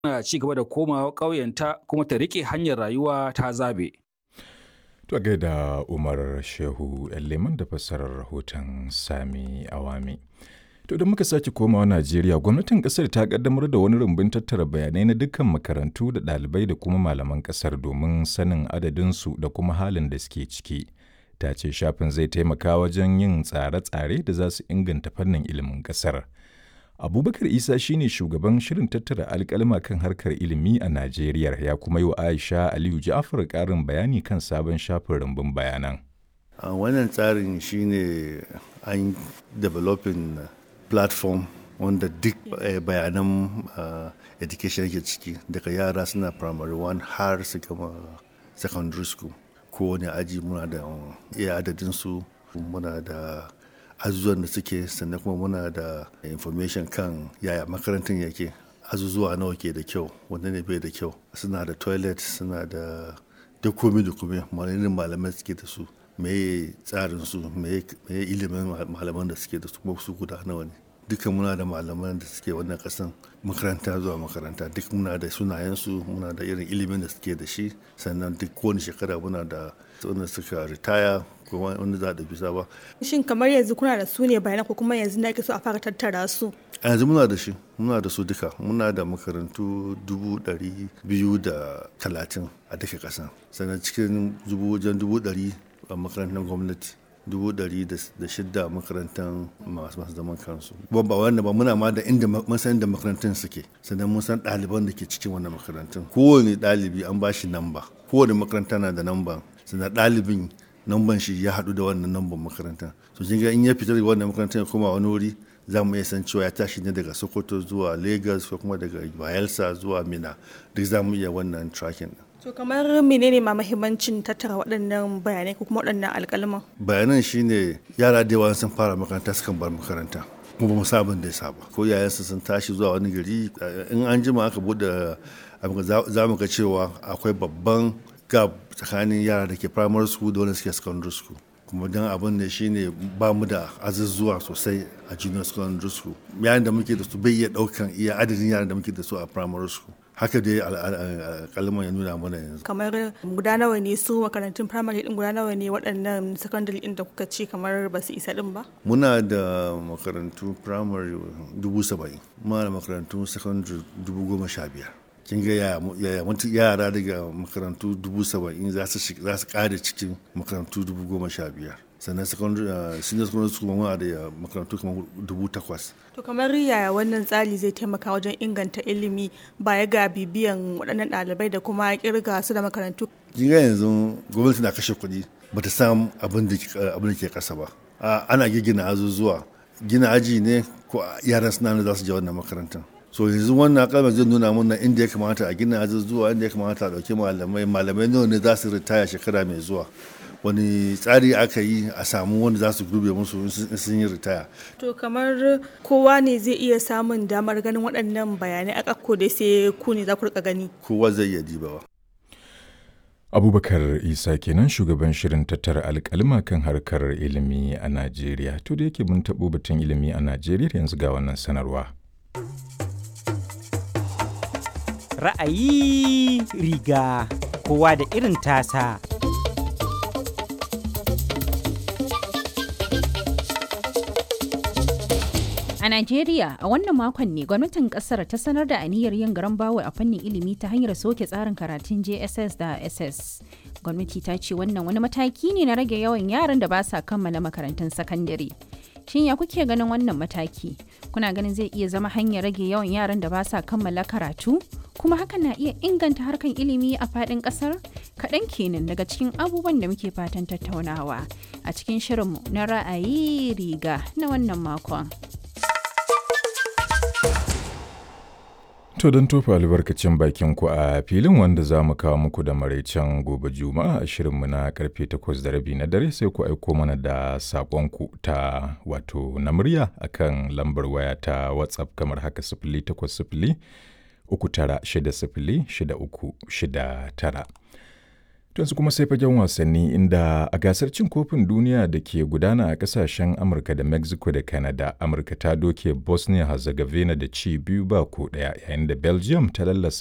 na ci gaba da komawa ƙauyenta kuma ta riƙe hanyar rayuwa ta zabe. To gaida Umar Shehu Leman da fassarar rahoton Sami Awami. To da muka sake komawa Najeriya, gwamnatin kasar ta kaddamar da wani rumbun tattara bayanai na dukkan makarantu da ɗalibai da kuma malaman kasar domin sanin adadinsu da kuma halin da suke ciki. Ta ce shafin zai taimaka wajen yin tsare-tsare da za su inganta fannin ilimin kasar. Abubakar Isa shine shugaban shirin tattara alkalma kan harkar ilimi a Najeriya ya kuma yi wa Aisha Aliyu Ja'far ƙarin bayani kan sabon shafin rumbun bayanan. A wannan tsarin shine an developing platform wanda duk bayanan education yake ciki daga yara suna primary one har su gama secondary school kowane aji muna da iya adadinsu muna da azuzuwan da suke sannan kuma muna da information kan yaya makarantar yake azuzuwa nawa ke da kyau wanda ne bai da kyau suna da toilet suna da duk komi da komi malamin malamai suke da su meye tsarin su meye ilimin malaman da suke da su kuma su guda nawa ne duka muna da malaman da suke wannan kasan makaranta zuwa makaranta duk muna da sunayensu muna da irin ilimin da suke da shi sannan duk kowane shekara muna da wanda suka ritaya ko wanda za a bisa ba. Shin kamar yanzu kuna da su ne bayanan ko kuma yanzu na so a fara tattara su? A yanzu muna da shi muna da su duka muna da makarantu dubu ɗari biyu da talatin a duka ƙasa sannan cikin dubu wajen dubu ɗari a makarantar gwamnati dubu ɗari da shidda makarantar masu masu zaman kansu ba ba wanda ba muna ma da inda mun san da makarantun suke sannan mun san ɗaliban da ke cikin wannan makarantun kowane ɗalibi an ba shi namba kowane makaranta na da namba sannan ɗalibin namban shi ya haɗu da wannan namban makaranta so kin ga in ya fita daga wannan makarantar ya koma wani wuri za mu iya san cewa ya tashi ne daga sokoto zuwa lagos ko kuma daga bayelsa zuwa mina duk za mu iya wannan tracking To kamar menene ma mahimmancin tattara waɗannan bayanai ko kuma waɗannan alƙalman? Bayanan shine yara da yawa sun fara makaranta sukan bar makaranta. kuma ba mu sabon da ya saba ko yayansu sun tashi zuwa wani gari in an jima aka bude za mu ga cewa akwai babban gap tsakanin yara da ke primary school da wanda suke secondary school kuma don abin da shine ba mu da azuzuwa sosai a junior secondary school yayin da muke da su bai iya daukan iya adadin yaran da muke da su a primary school haka dai kalmar ya nuna mana yanzu kamar guda nawa ne su makarantun primary din guda nawa ne waɗannan secondary din da kuka ce kamar ba su isa din ba muna da makarantu primary dubu saba'in muna da makarantu secondary dubu goma sha biyar kin ga yaya yara daga makarantu dubu saba'in za su kare cikin makarantu dubu goma sha biyar sannan secondary senior secondary school muna da makarantu kamar dubu takwas to kamar yaya wannan tsari zai taimaka wajen inganta ilimi baya ga bibiyan waɗannan ɗalibai da kuma kirga su da makarantu kin ga yanzu gwamnati na kashe kuɗi bata samu abin da ke ƙasa ba ana gina azuzuwa gina aji ne ko yaran suna za su je wannan makarantar so yanzu wannan kalmar zai nuna mana inda ya kamata a gina azuzuwa inda ya kamata a ɗauki malamai malamai nawa ne za su ritaya shekara mai zuwa wani tsari aka yi a samu wanda za su gube musu sun yi ritaya. To kamar kowa ne zai iya samun damar ganin waɗannan bayanai a ƙakko dai sai ku ne za ku rika gani. Kowa zai iya dibawa. Abubakar Isa kenan shugaban shirin tattara alƙalma kan harkar ilimi a Najeriya. To da yake mun taɓo batun ilimi a Najeriya yanzu ga wannan sanarwa. Ra'ayi riga kowa da irin tasa. A Najeriya, a wannan makon ne gwamnatin kasar ta sanar da aniyar yin garan bawa a fannin ilimi ta hanyar soke tsarin karatun JSS da SS. Gwamnati ta ce wannan wani mataki ne na rage yawan yaran da ba sa kammala makarantun sakandare. Shin ya kuke ganin wannan mataki? Kuna ganin zai iya zama hanyar rage yawan yaran da ba sa kammala karatu? Kuma hakan na iya inganta harkan ilimi a faɗin ƙasar? Kaɗan kenan daga cikin abubuwan da muke fatan tattaunawa a cikin shirinmu na ra'ayi riga na wannan makon. To don tofa albarkacin bakin ku a filin wanda za mu kawo muku da maraicen gobe juma'a a shirinmu na karfe takwas da rabi na dare sai ku aiko mana da saƙonku ta wato na murya akan lambar waya ta WhatsApp kamar haka sifili takwas sifili uku tara shida sifili shida uku shida tara. yanzu kuma sai fagen wasanni inda a gasar cin kofin duniya da ke gudana a kasashen amurka da mexico da canada amurka ta doke bosnia herzegovina da ci biyu ba ko daya yayin da belgium ta lallasa